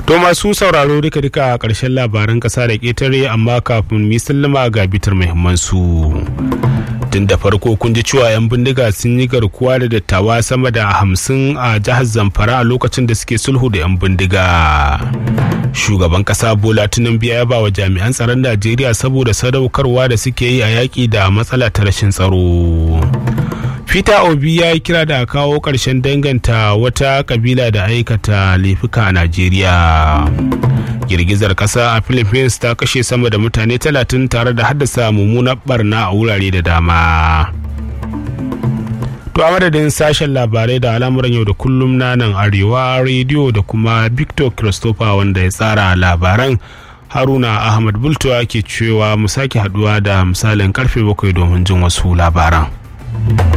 To masu sauraro duka duka a ƙarshen labaran ƙasa da ƙetare amma kafin mi sallama ga bitar muhimmansu. Tun da farko kun ji cewa 'yan bindiga sun yi garkuwa da dattawa sama da hamsin a jihar Zamfara a lokacin da suke sulhu da 'yan bindiga. Shugaban ƙasa Bola Tinubu ya ba wa jami'an tsaron Najeriya saboda sadaukarwa da suke yi a yaƙi da matsala ta rashin tsaro. Peter Obi ya yi kira da kawo ƙarshen danganta wata kabila da aikata laifuka a Najeriya. Girgizar ƙasa a Philippines ta kashe sama da mutane talatin tare da haddasa mummunar barna a wurare da dama. To a madadin sashen labarai da al'amuran yau da kullum na nan arewa rediyo da kuma Victor Christopher wanda ya tsara labaran Haruna Ahmad Bultuwa ke cewa mu sake haduwa da misalin karfe bakwai domin jin wasu labaran.